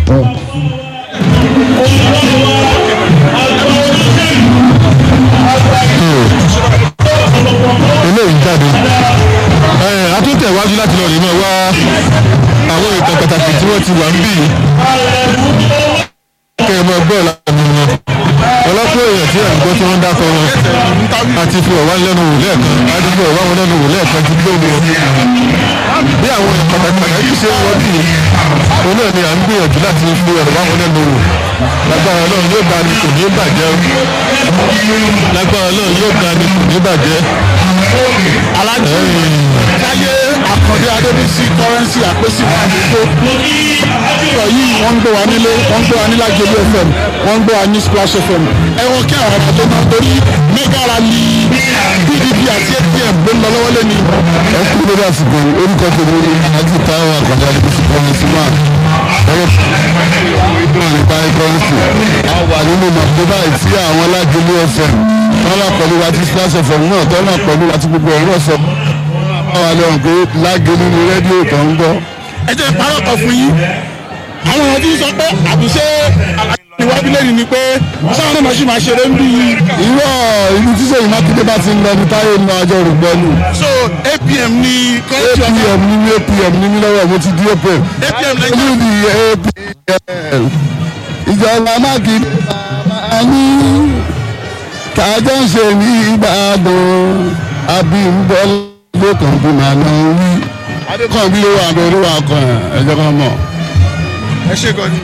eléyìí jáde ẹ a tún tẹ̀wájú láti lọ rí mọ́ wá àwọn ìtàn pàtàkì tí wọ́n ti wà ń bì í kẹ́ ẹ mọ gbọ́ lánàá wọn ọlọ́pọ̀ èèyàn tí à ń gbọ́ tí wọ́n ń dákọ̀ wọn àti fi ọ̀wá lẹ́nu wò lẹ́ẹ̀kan àti fi ọ̀wá wọn lẹ́nu wò lẹ́ẹ̀kan ti gbé wọn bí àwọn pàtàkì pàtàkì ṣe ń wọ́n bì í òun náà ni à ń gbìyànjú láti fi ọ̀wá wọn lẹ́nu wò lágbára ọlọ́run yóò ga ni kò ní bàjẹ́ lágbára ọlọ́run yóò ga ni kò ní bàjẹ́ alájọ káyé àkàndé adébísí kọrẹ́nsì àpèsè àdúgbò ọ̀rọ̀ yìí wọ́n ń gbé wa nílé wọ́n ń gbé wa ní Lájọlú fm wọ́n ń gbé wa ní splash fm ẹ̀wọ̀n kí àwọn ọ̀rọ̀ tó máa torí mega rally pdp àti apm ló ń lọ lọ́wọ́ lẹ́ni. ẹ kú lórí àsìkò yìí orúkọ tèmi ni alájú táwọn àkàndá ní bísí kọ́ni sí máa ẹ̀rọ ìgbà nípa ẹ̀kọ́rẹ́sì a wà nínú màkúbá tí àwọn Lájọlú fm wọ́n wà pẹ̀lú wa tí splash fm náà tọ́ náà pẹ̀lú wa tí gbogbo ọ̀rọ̀ sọ báwa lọ́rùn pé Lájọlú ni rédíò tó ń gbọ́. ẹ jẹ́ ìparọ́ kan fún yín àwọn ọ̀rọ̀ tí ń sọ pé àbíṣe ìwádìí lẹ́yìn ni pé sáwọn náà ṣì máa ṣeré ń bí i. irọ́ ìlú tí Ṣèyí Mákindé bá ti ń lọ ní táyé ní ọjọ́ rògbọ́nù so apm ni kọ́ńtì ọ̀gá apm ní ní apm ní ní lọ́wọ́ mo ti di apm apm olú lẹ́yìn ni apm ìjọba Mákindé bàbá ní kájọ ń ṣe ní Ìbàdàn Abímbọ́lá lẹ́kàn bí màá lọ wí adékànbí ló wà lórí wa kan ẹ̀jẹ̀ kan mọ̀. ẹ ṣe gan ni.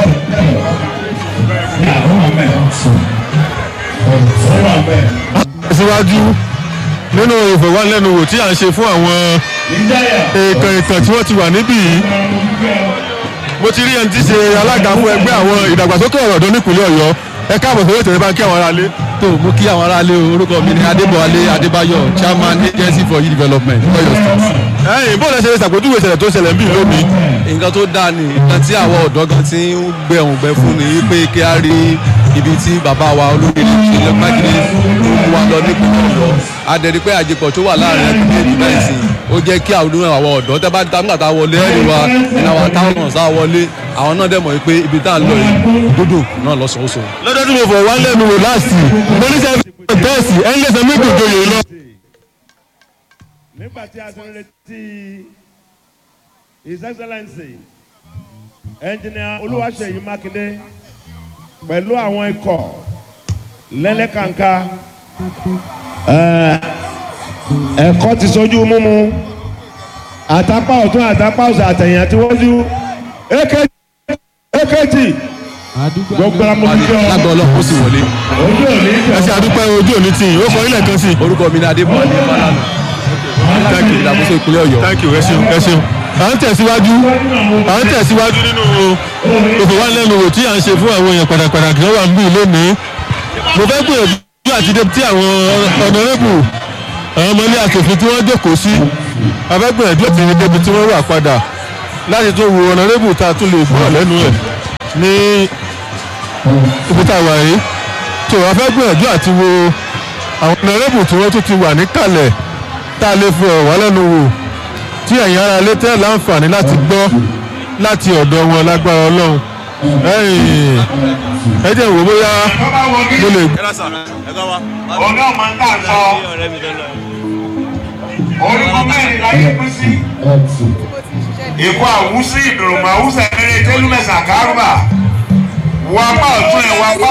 síwájú nínú ìfọ̀wánilẹ́nuwò tí à ń ṣe fún àwọn èèkàn ìtàn tí wọ́n ti wà níbí yìí mo ti rí ẹni tí ṣe alága fún ẹgbẹ́ àwọn ìdàgbàsókè ọ̀rọ̀ ọ̀dọ́ nípìnlẹ̀ Ọ̀yọ́ ẹ káàbọ̀ sórí ètò ìbá kí àwọn aráalé. tó mo kí àwọn aráalé o orúkọ mi ni adébọ̀wálé adébáyọ̀ chairman agency for youth development Ọ̀yọ́ state. ẹ̀yin bó lẹ ṣe ṣàpèjúwe ìṣẹ̀lẹ̀ tó ṣẹlẹ̀ ń bì lónìí. nǹkan tó dáa ni nǹkan tí àwọn ọ̀dọ́ gan ti ń gbẹ òun gbẹ fún ni wípé kí á rí ibi tí bàbá wa olórí ìṣẹ̀lẹ̀ mákindé ló mú wa lọ nípìnlẹ̀ Ọ̀yọ́ adẹ̀rí pé àjẹpọ̀ tó wà láàrin ẹgbẹ́ ìdìbò ẹ̀sìn ó jẹ́ kí àwọn àwọn ọ̀dọ́ tẹ́ bá dá nígbà tá a wọlé ẹ̀rí wa ní àwọn táwọn sá wọlé àwọn náà dẹ̀ mọ̀ wípé ibi tá à ń lọ yìí dúdú náà lọ́sọ̀ọ́sọ̀ lọ́dọ̀ tí mo fọ̀ wá lẹ́nu wò láàsì mo ní sẹ́yìn bẹ́ẹ̀sì ẹ̀ ń lé sẹ́mi gbogbo yìí lọ. nígbà tí a ti ń retí his excellency engineer olúwaṣeyí mákindé pẹ̀lú àwọn ikọ̀ lẹ́lẹ́kànká ẹ̀, ẹ̀kọ́ ti sojú múmu àtàpá ọ̀tún àtàpá ọ̀sẹ̀ àtẹ̀yìn àtiwájú èkejì gbogbo amúlùjọ lágbọ́ ọlọ́run ó sì wọlé ojú òní ẹ ṣe àdúpẹ́ ojú òní tì yín ó fọ ilẹ̀ kan sí. orúkọ mi ni adébọ̀wálé fálànà Thank you. ìdàgbàsókè ìpínlẹ̀ Ọ̀yọ́. thank you ẹ ṣeun ẹ ṣeun à ń tẹ̀síwájú à ń tẹ̀síwájú nínú ìfowópamọ́ tí à ń ṣe fún àwọn èèyàn pàtàkì kan wà ń bí lónìí mo fẹ́ gbìyànjú àti dé tí àwọn ọ̀nàrẹ́bù àwọn ọmọ ilé asòfin tí wọ́n jókòó sí abẹ́gbìyànjú àti ní débi tí wọ́n wà padà láti tún wo ọ̀nàrẹ́bù tá a tún lè gbọ́ lẹ́nu ẹ̀ ní ibi tá a wà yìí tó a fẹ́ gbìyànjú àti wo àwọn ọ̀nàrẹ́bù tí wọ́n tún ti wà níkàlẹ̀ tá a lè fi ọ̀rọ̀ wá lẹ́nu wò tí ẹ̀yin ara lé tẹ́ láǹfààní láti gbọ́ láti ọ̀dọ̀ wọn lágbára ọlọ́run ẹ̀yìn ẹ jẹ́ wò bóyá mo lè ọ̀gá ọmọ ń tà sọ orúkọ mẹ́rin láyé pín sí ikú àwùsí ìdùnnú àwùsẹ̀ eré tẹ́lúmẹ̀sà kárùbà wọ́n apá ọ̀tún ẹ̀ wọ́n apá.